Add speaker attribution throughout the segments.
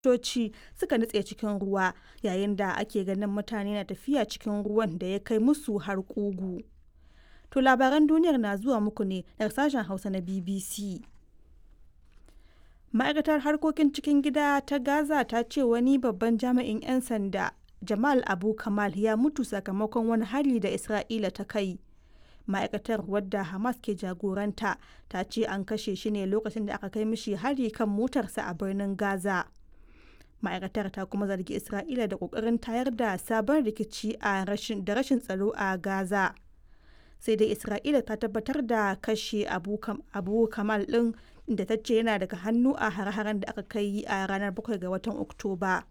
Speaker 1: motoci suka nutse cikin ruwa yayin da ake ganin mutane na tafiya cikin ruwan da ya kai musu har ƙugu. To labaran duniyar na zuwa muku ne daga sashen Hausa na BBC. Ma'aikatar harkokin cikin gida ta Gaza ta ce wani babban jami'in 'yan sanda Jamal Abu Kamal ya mutu sakamakon wani hari da Isra'ila ta kai. Ma'aikatar wadda Hamas ke jagoranta ta ce an kashe shi ne lokacin da aka kai mishi hari kan motarsa a birnin Gaza. Ma'aikatar ta kuma zargi Isra'ila da kokarin tayar da sabon rikici a rashin da rashin tsaro a Gaza. Sai dai Isra'ila ta tabbatar da kashe Abu, Abu Kamal ɗin da ta ce yana daga hannu a hare-haren da aka kai a ranar 7 ga watan Oktoba.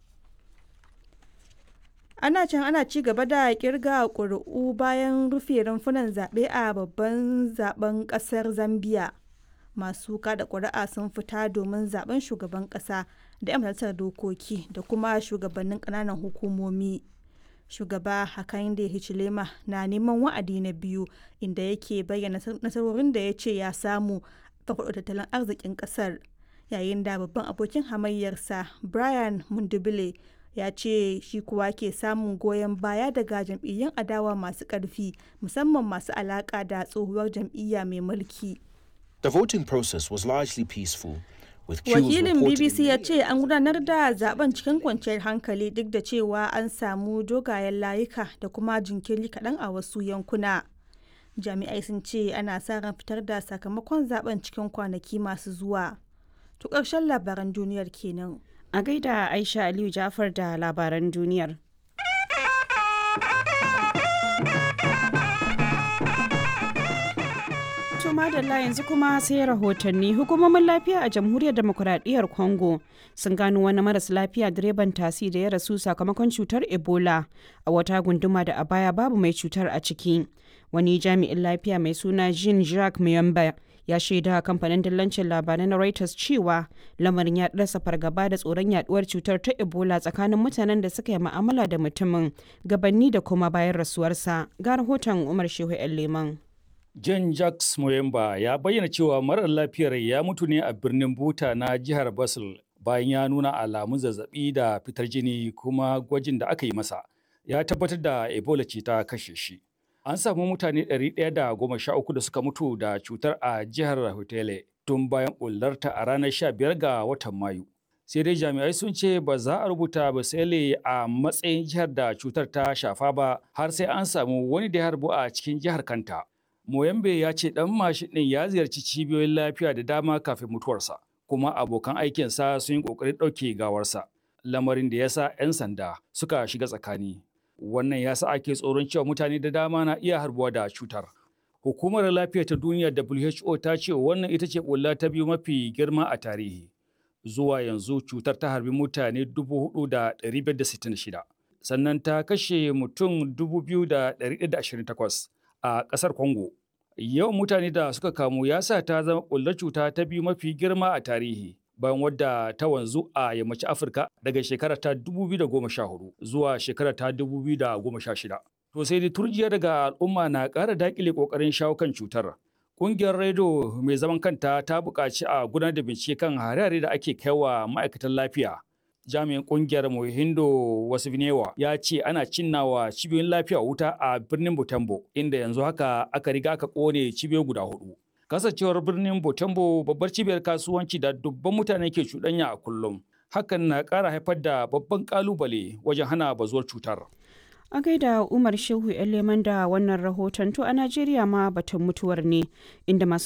Speaker 1: ana can ana ci gaba da kirga ƙuri'u bayan rufe rumfunan zaɓe a babban zaben ƙasar zambia masu kada ƙuri'a sun fita domin zaben shugaban ƙasa da 'yan majalisar dokoki da kuma shugabannin ƙananan hukumomi shugaba hakainde hichilema na neman wa'adi na biyu inda yake bayyana nasarorin da ya ce ya samu farfaɗo tattalin arzikin ƙasar yayin da babban abokin hamayyarsa brian mundubile ya ce shi kuwa ke samun goyon baya daga jam'iyyun adawa masu ƙarfi musamman masu alaƙa da tsohuwar jam'iyya mai mulki.
Speaker 2: The voting process was largely peaceful.
Speaker 1: Wakilin BBC ya ce an gudanar da zaben cikin kwanciyar hankali duk da cewa an samu dogayen layuka da kuma jinkiri kaɗan a wasu yankuna. Jami'ai sun ce ana sa ran fitar da sakamakon zaben cikin kwanaki masu zuwa. To ƙarshen labaran duniyar kenan.
Speaker 3: A gaida Aisha Aliyu Jafar da labaran duniyar. To madalla yanzu kuma sai rahotanni hukumomin lafiya a jamhuriyar demokuraɗiyyar Congo sun gano wani maras lafiya direban tasi da ya rasu sakamakon cutar Ebola a wata gunduma da a baya babu mai cutar a ciki. Wani jami'in lafiya mai suna Jean Jacques Muyamba ya shaida kamfanin dillancin labarai na Reuters cewa lamarin ya rasa fargaba da tsoron yaduwar cutar ta Ebola tsakanin mutanen da suka yi ma'amala da mutumin gabanni da kuma bayan rasuwarsa. Ga rahoton Umar Shehu Leman.
Speaker 4: John Jacques Moyemba ya bayyana cewa marar lafiyar ya mutu ne a birnin Buta na jihar Basel bayan ya nuna alamun zazzabi da fitar jini kuma gwajin da aka yi masa ya tabbatar da Ebola ce ta kashe shi. An samu mutane 113 da suka mutu da cutar a jihar Hotele tun bayan bullarta a ranar 15 ga watan Mayu. Sai dai jami'ai sun ce ba za a rubuta Basele a matsayin jihar da cutar ta shafa ba har sai an samu wani da ya harbu a cikin jihar kanta. Moyambe ya ce ɗan mashin ɗin ya ziyarci cibiyoyin lafiya da dama kafin mutuwarsa, kuma abokan aikinsa sun yi ƙoƙarin ɗauke gawarsa, lamarin da ya sa 'yan sanda suka shiga tsakani. Wannan ya sa ake tsoron cewa mutane da dama na iya harbuwa da cutar. Hukumar lafiya ta duniya WHO ta ce wannan ita ce ɓulla ta biyu mafi girma a tarihi. Zuwa yanzu cutar ta harbi mutane 4,566, sannan ta kashe mutum 2,128 a ƙasar Congo. Yawan mutane da suka kamu ya sa ta zama ƙullar cuta ta biyu mafi girma a tarihi. bayan wadda ta wanzu a yammacin Afirka daga shekara ta 2014 zuwa shekara ta 2016. To sai dai turjiya daga al'umma na ƙara daƙile ƙoƙarin shawo kan cutar. Ƙungiyar Redo mai zaman kanta ta buƙaci a gudanar da bincike kan hare-hare da ake kaiwa ma'aikatan lafiya. Jami'in ƙungiyar Mohindo Wasifnewa ya ce ana cinnawa cibiyoyin lafiya wuta a birnin Butembo, inda yanzu haka aka riga aka ƙone cibiyoyi guda hudu. kasancewar birnin Botembo babbar cibiyar kasuwanci da dubban mutane ke cuɗanya a kullum. Hakan na ƙara haifar da babban ƙalubale wajen hana bazuwar cutar.
Speaker 3: A gaida Umar Shehu leman da wannan rahoton to a Najeriya ma batun mutuwar ne inda masu